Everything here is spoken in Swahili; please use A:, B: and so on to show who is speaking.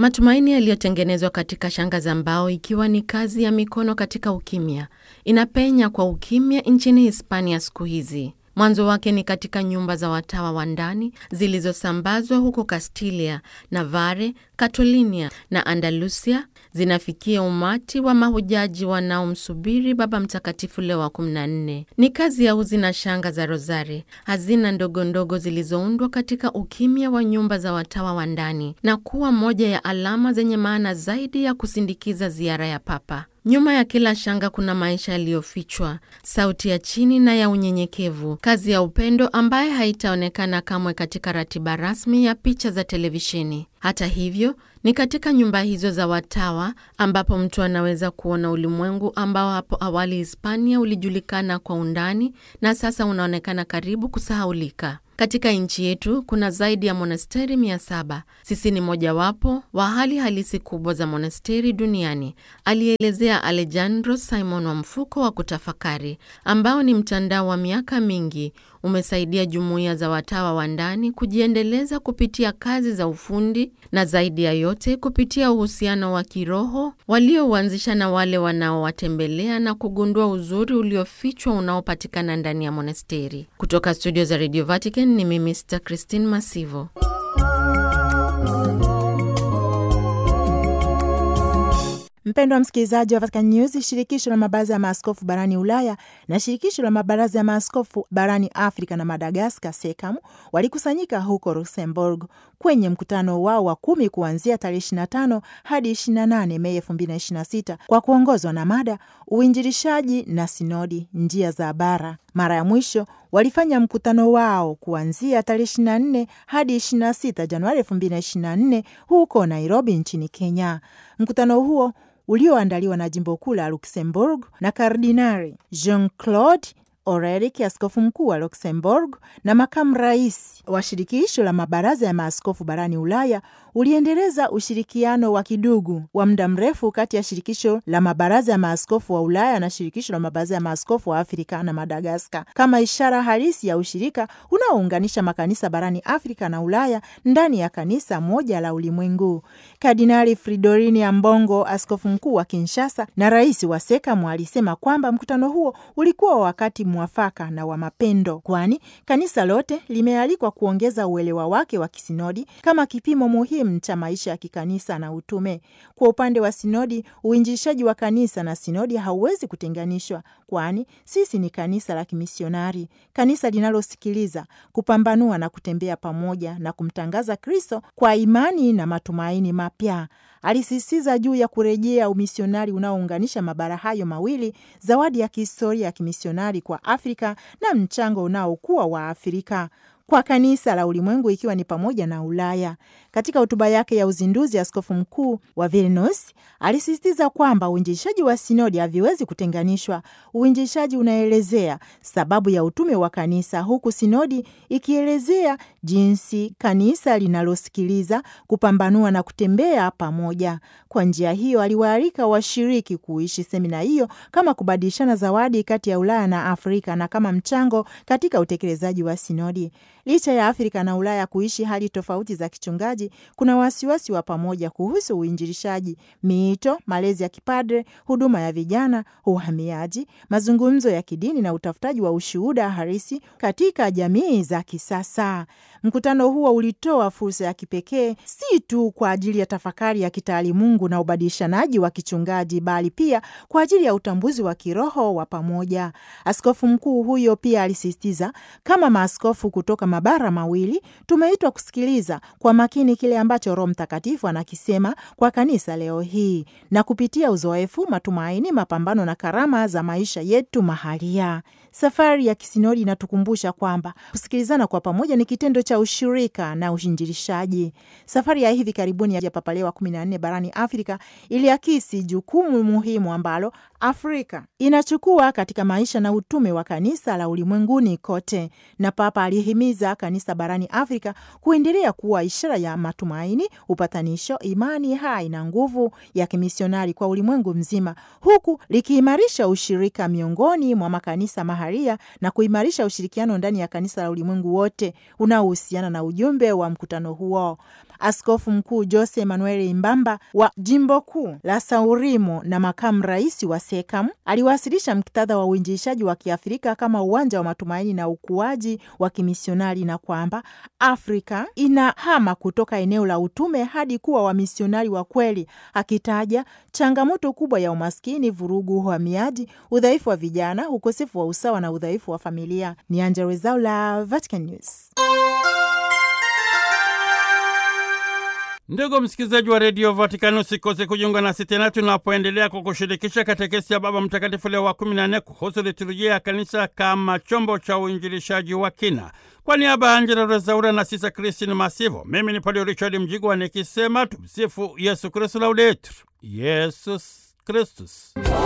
A: Matumaini yaliyotengenezwa katika shanga za mbao, ikiwa ni kazi ya mikono katika ukimya, inapenya kwa ukimya nchini Hispania siku hizi. Mwanzo wake ni katika nyumba za watawa wa ndani zilizosambazwa huko Kastilia, Navarre, Catalonia na Andalusia, zinafikia umati wa mahujaji wanaomsubiri Baba Mtakatifu Leo wa 14. Ni kazi ya uzi na shanga za rozari, hazina ndogo ndogo zilizoundwa katika ukimya wa nyumba za watawa wa ndani na kuwa moja ya alama zenye maana zaidi ya kusindikiza ziara ya Papa. Nyuma ya kila shanga kuna maisha yaliyofichwa, sauti ya chini na ya unyenyekevu, kazi ya upendo ambaye haitaonekana kamwe katika ratiba rasmi ya picha za televisheni. Hata hivyo, ni katika nyumba hizo za watawa ambapo mtu anaweza kuona ulimwengu ambao hapo awali Hispania ulijulikana kwa undani na sasa unaonekana karibu kusahaulika. Katika nchi yetu kuna zaidi ya monasteri mia saba. Sisi ni mojawapo wa hali halisi kubwa za monasteri duniani, alielezea Alejandro Simon wa mfuko wa kutafakari, ambao ni mtandao wa miaka mingi umesaidia jumuiya za watawa wa ndani kujiendeleza kupitia kazi za ufundi na zaidi ya yote kupitia uhusiano wa kiroho waliouanzisha na wale wanaowatembelea na kugundua uzuri uliofichwa unaopatikana ndani ya monasteri. Kutoka studio za Radio Vatican ni mimi Sister Christine Masivo.
B: Mpendwa msikilizaji wa Vatican News, shirikisho la mabaraza ya maaskofu barani Ulaya na shirikisho la mabaraza ya maaskofu barani Afrika na Madagaskar, SECAM, walikusanyika huko Luxembourg kwenye mkutano wao wa kumi kuanzia tarehe 25 hadi 28 Mei 2026 kwa kuongozwa na mada uinjilishaji na sinodi, njia za bara. Mara ya mwisho walifanya mkutano wao kuanzia tarehe 24 hadi 26 Januari 2024 huko Nairobi nchini Kenya. Mkutano huo ulioandaliwa na jimbo kuu la Luxembourg na Kardinari Jean Claude Orelik, askofu mkuu wa Luxembourg na makamu rais wa shirikisho la mabaraza ya maaskofu barani Ulaya, uliendeleza ushirikiano wa kidugu wa muda mrefu kati ya shirikisho la mabaraza ya maaskofu wa Ulaya na shirikisho la mabaraza ya maaskofu wa Afrika na Madagaskar, kama ishara halisi ya ushirika unaounganisha makanisa barani Afrika na Ulaya ndani ya kanisa moja la ulimwengu. Kardinali Fridorini Ambongo, askofu mkuu wa Kinshasa na rais wa SEKAMU, alisema kwamba mkutano huo ulikuwa wa wakati mwafaka na wa mapendo, kwani kanisa lote limealikwa kuongeza uelewa wake wa kisinodi kama kipimo muhimu cha maisha ya kikanisa na utume. Kwa upande wa sinodi, uinjilishaji wa kanisa na sinodi hauwezi kutenganishwa, kwani sisi ni kanisa la kimisionari, kanisa linalosikiliza, kupambanua na kutembea pamoja na kumtangaza Kristo kwa imani na matumaini mapya. Alisisitiza juu ya kurejea umisionari unaounganisha mabara hayo mawili, zawadi ya kihistoria ya kimisionari kwa Afrika na mchango unaokuwa wa Afrika kwa kanisa la ulimwengu ikiwa ni pamoja na Ulaya. Katika hotuba yake ya uzinduzi, askofu mkuu wa Vilnius alisisitiza kwamba uinjilishaji wa sinodi haviwezi kutenganishwa. Uinjilishaji unaelezea sababu ya utume wa kanisa, huku sinodi ikielezea jinsi kanisa linalosikiliza, kupambanua na kutembea pamoja. Kwa njia hiyo, aliwaalika washiriki kuishi semina hiyo kama kubadilishana zawadi kati ya Ulaya na Afrika na kama mchango katika utekelezaji wa sinodi. Licha ya Afrika na Ulaya kuishi hali tofauti za kichungaji, kuna wasiwasi wa pamoja kuhusu uinjilishaji, miito, malezi ya kipadre, huduma ya vijana, uhamiaji, mazungumzo ya kidini na utafutaji wa ushuhuda halisi katika jamii za kisasa. Mkutano huo ulitoa fursa ya kipekee si tu kwa ajili ya tafakari ya kitaalimungu na ubadilishanaji wa kichungaji, bali pia kwa ajili ya utambuzi wa kiroho wa pamoja. Askofu mkuu huyo pia alisisitiza, kama maaskofu kutoka mabara mawili tumeitwa kusikiliza kwa makini kile ambacho Roho Mtakatifu anakisema kwa kanisa leo hii, na kupitia uzoefu, matumaini, mapambano na karama za maisha yetu mahalia. Safari ya kisinodi inatukumbusha kwamba kusikilizana kwa pamoja ni kitendo cha ushirika na uinjilishaji. Safari ya hivi karibuni ya Papa Leo wa kumi na nne barani Afrika iliakisi jukumu muhimu ambalo Afrika inachukua katika maisha na utume wa kanisa la ulimwenguni kote, na Papa alihimiza kanisa barani Afrika kuendelea kuwa ishara ya matumaini, upatanisho, imani hai na nguvu ya kimisionari kwa ulimwengu mzima, huku likiimarisha ushirika miongoni mwa makanisa maharia na kuimarisha ushirikiano ndani ya kanisa la ulimwengu wote unaohusiana na ujumbe wa mkutano huo. Askofu Mkuu Jose Emanuel Imbamba wa jimbo kuu la Saurimo na makamu rais wa SEKAM aliwasilisha muktadha wa uinjilishaji wa Kiafrika kama uwanja wa matumaini na ukuaji wa kimisionari na kwamba Afrika inahama kutoka eneo la utume hadi kuwa wamisionari wa kweli, akitaja changamoto kubwa ya umaskini, vurugu, uhamiaji, udhaifu wa vijana, ukosefu wa usawa na udhaifu wa familia. Ni Angella Rwezaula, Vatican News.
C: Ndugu msikilizaji wa redio Vatikani, usikose kujiunga nasi tena tunapoendelea kwa kushirikisha katekesi ya Baba Mtakatifu Leo wa kumi na nne kuhusu liturujia ya kanisa kama chombo cha uinjilishaji wa kina. Kwa niaba ya Angela Rezaura na Sisa Kristin Masivo, mimi ni Padre Richard Mjigwa nikisema tumsifu Yesu Kristu, laudetur Yesus Kristus.